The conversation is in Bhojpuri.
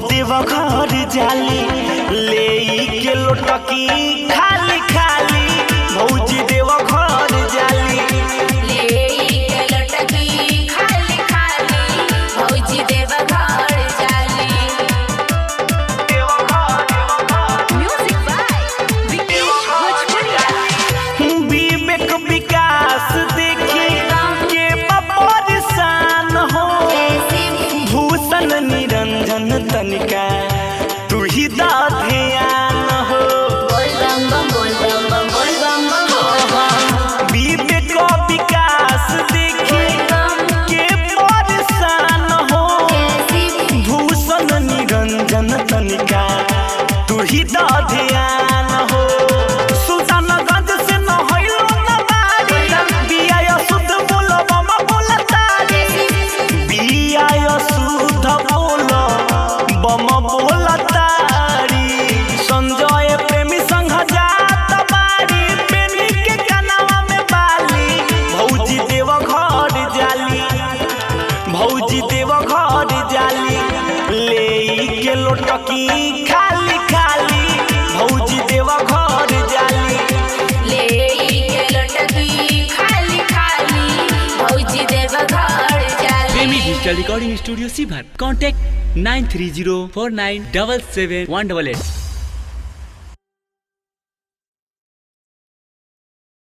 देव घर जाली ले के लोटकी खाली खाली भौजी देव घर जाली ले के लटकी खाली खाली भौजी देव घर जाली म्यूजिक बाय विकेश भोजपुरिया विवेक विकास देखी के परेशान हो भूषण निरंजन तनिका तू ही दा ध्यान हो बोल बम बम बोल बम बम बोल बम बम विवेक विकास देखी के परेशान हो भूषण निरंजन तनिका तू ही दा ध्यान हो सुल्तानगंज से न होइलो न बारी बिया शुद्ध बोलो बम बोला तारी बिया शुद्ध बोलो बम बोला तारी संजय प्रेमी संग जात बारी पेनी के कनावा में बाली भौजी देव घर जाली भौजी देव घर जाली ले के लोटकी खाली खाली भौजी देव घर जाली ले के लटकी खाली खाली भौजी देव घर जाली प्रेमी डिजिटल रिकॉर्डिंग स्टूडियो सीभर contact nine three zero four nine double seven one double at